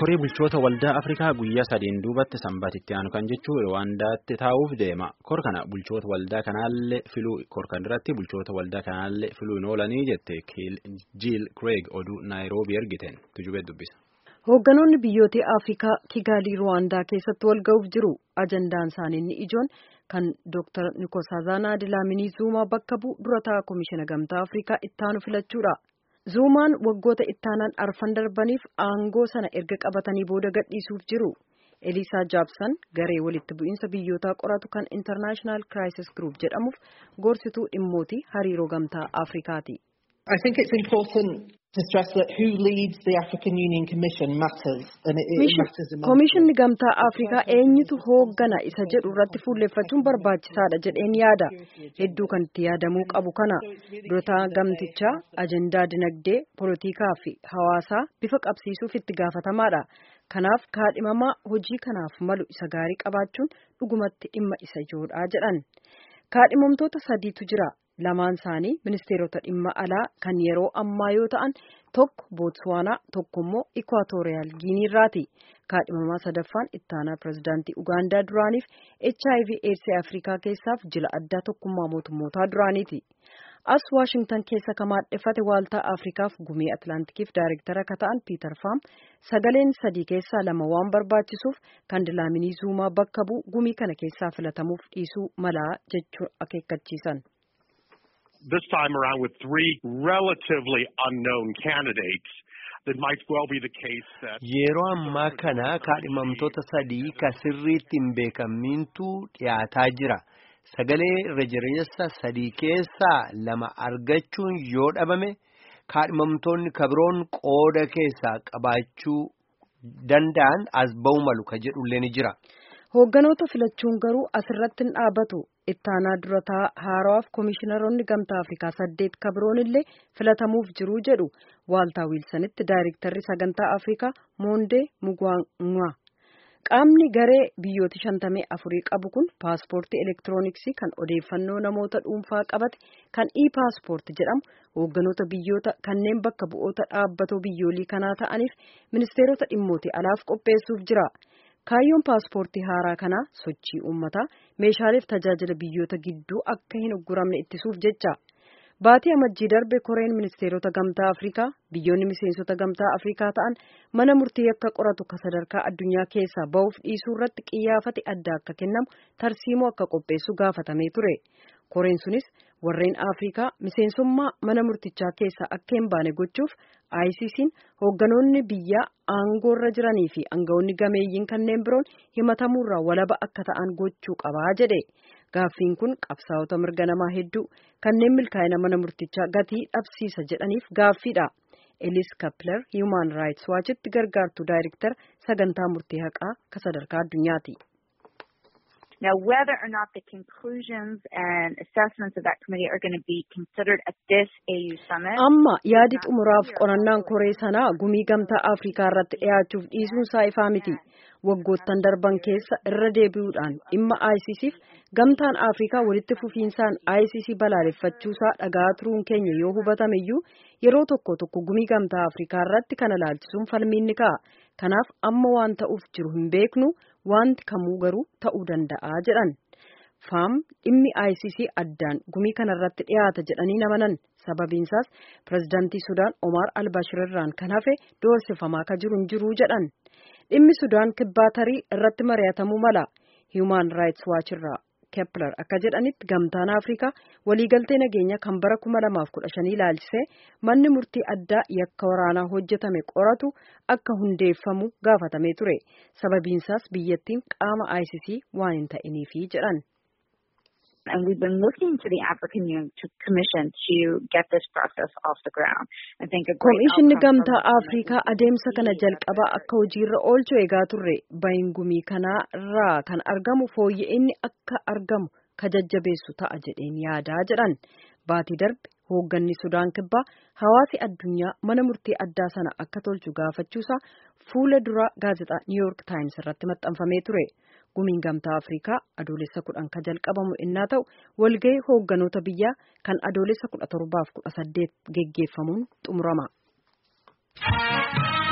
korii bulchoota waldaa Afrikaa guyyaa sadiin duubatti sanbatitti aanu kan jechuun Rwaandaatti taa'uuf deema. Kor kana bulchoota waldaa kanaallee filuu kor kan irratti bulchoota waldaa kanaallee filuu hin oolanii jette Jiil Craig oduu Naayiroobii ergiteen tujubee dubbisa. Hoogganoonni biyyoota Afrikaa Kigalii Rwaandaa keessatti wal ga'uuf jiru. Ajandaan isaanii inni ijoon kan Dr. Nkosazana Dlamini Zuma bakka bu'u dura ta'a Komishina Gamtaa Afrikaa ittaanu filachuudha. Zuumaan waggoota ittaanaan arfan darbaniif aangoo sana erga qabatanii booda gadhiisuuf jiru. Eliisaa Jaabsan garee walitti bu'iinsa biyyootaa qoratu kan International Crisis Group jedhamuuf gorsituu dhimmootii hariiroo gamtaa Afrikaati. I think it's important to stress that who leads the African Union Commission matters and it, it matters immensely. Komishinni gamtaa Afrikaa eenyutu hooggana isa jedhu irratti fuulleeffachuun barbaachisaadha jedheen yaada. Hedduu kan itti yaadamuu qabu kana durataa gamtichaa ajandaa dinagdee, poolitikaa fi hawaasaa bifa qabsiisuuf itti gaafatamaadha. Kanaaf kaadhimamaa hojii kanaaf malu isa gaarii qabaachuun dhugumatti dhimma isa ijoodha jedhan. Kaadhimamtoota sadiitu jira. Lamaan isaanii ministeerota dhimma alaa kan yeroo ammaa yoo ta'an tokko Bootswaanaa tokko immoo Ikwaatooriyaal Giiniirraati. Kaadhimamaa sadaffaan ittaanaa pirezidaantii Ugaandaa duraaniif HIV AIDS Afrikaa keessaaf jila addaa tokkummaa mootummootaa duraaniiti. As Waashingtan keessa kan maadheffate waaltaa Afrikaaf gumii Atlaantikiif daayirektara akka ta'an Piitar Faam sagaleen sadii keessaa lama waan barbaachisuuf kan Dilaaminii Zuumaa bakka bu'u gumii kana keessaa filatamuuf dhiisuu malaa jechuun akeekkachiisan. this time around with three relatively unknown candidates, it might well be the case that Yeroo ammaa kana kaadhimamtoota sadii ka sirriitti hin beekamintu dhiyaataa jira. Sagalee irra jireessa sadii keessaa lama argachuun yoo dhabame kaadhimamtoonni kabiroon qooda keessaa qabaachuu danda'an as ba'u malu ka jedhullee ni jira. Hoogganoota filachuun garuu asirratti hin dhaabatu. Ittaanaa durataa haarawaaf komishiinaroonni gamtaa Afrikaa saddeet kabiroon illee filatamuuf jiru jedhu waaltaa wiilsanitti daayirektarri sagantaa Afrikaa Moondee Mugwaanwaa. Qaamni garee biyyooti shantamee afurii qabu kun paaspoortii elektirooniksii kan odeeffannoo namoota dhuunfaa qabate kan e-paaspoortii jedhamu hoogganoota biyyoota kanneen bakka bu'oota dhaabbatoo biyyoolii kanaa ta'aniif ministeerota dhimmootii alaaf qopheessuuf jira. Kaayyoon paaspoortii haaraa kanaa sochii uummataa meeshaaleef tajaajila biyyoota gidduu akka hin ugguramne ittisuuf jecha. Baatii amajjii darbe koreen ministeerota gamtaa Afrikaa biyyoonni miseensota gamtaa Afrikaa ta'an mana murtii akka qoratu ka sadarkaa addunyaa keessaa ba'uuf dhiisuu irratti qiyyaafate adda akka kennamu tarsiimoo akka qopheessu gaafatamee ture. Koreen sunis warreen Afrikaa miseensummaa mana murtichaa keessaa akka hin baane gochuuf ICC'n hoogganoonni biyyaa aangoorra jiranii fi aangawoonni gameeyyiin kanneen biroon himatamuurraa walaba akka ta'an gochuu qabaa jedhe. Gaaffiin kun qabsaa'ota mirga namaa hedduu kanneen milkaa'ina mana murtichaa gatii dhabsiisa jedhaniif gaaffiidha. Elis Kapler Human Rights Watchitti gargaartuu daayirektara sagantaa murtii haqaa ka sadarkaa addunyaati. Now, whether or not the conclusions and assessments of that committee are going to be considered at this AU summit. Amma yaadi xumuraaf qorannaan koree sanaa gumii gamtaa Afrikaa irratti dhiyaachuuf dhiisuun isaa ifaa miti. Waggoottan darban keessa irra deebi'uudhaan dhimma ICCf gamtaan Afrikaa walitti fufiinsaan ICC balaaleffachuusaa dhagaa turuun keenya yoo hubatame iyyuu yeroo tokko tokko gumii gamtaa Afrikaa irratti kana laalchisuun falmiin ni ka'a. Kanaaf amma waan ta'uuf jiru hin beeknu wanti kamuu garuu ta'uu danda'a jedhan. Faam dhimmi ICC addaan gumii kanarratti dhiyaata jedhanii namanan sababiinsaas pirezidaantii Sudaan Omar al-Bashir irraan kan hafe doorsifamaa ka jiru hin jiru jedhan. Dhimmi Sudaan kibbaa tarii irratti mari'atamuu mala. Human Rights Watch irraa Kepler akka jedhanitti gamtaan Afrikaa waliigaltee nageenya kan bara 2015 ilaalchisee manni murtii addaa yakka waraanaa hojjetame qoratu akka hundeeffamu gaafatamee ture. Sababiinsaas biyyattiin qaama ICC waan hin ta'iniifi jedhan. And we've been looking to the African Union Commission to get this process off the ground. I think a great Komishinni outcome from gamtaa this Afrikaa adeemsa kana jalqabaa akka hojiirra oolchu eegaa turre bahin gumii kanaa irraa kan argamu fooyya'inni akka argamu ka jajjabeessu ta'a jedheen yaadaa jedhan. Baatii darbe hoogganni Sudaan kibbaa hawaasi addunyaa mana murtii addaa sana akka tolchu gaafachuusaa fuula dura gaazexaa New York Times irratti maxxanfamee ture. Gumiin gamtaa Afrikaa adoolessa kudhan ka jalqabamu innaa ta'u walgahii hoogganoota biyyaa kan adoolessa kudha torbaaf kudha saddeet geggeeffamuun xumurama.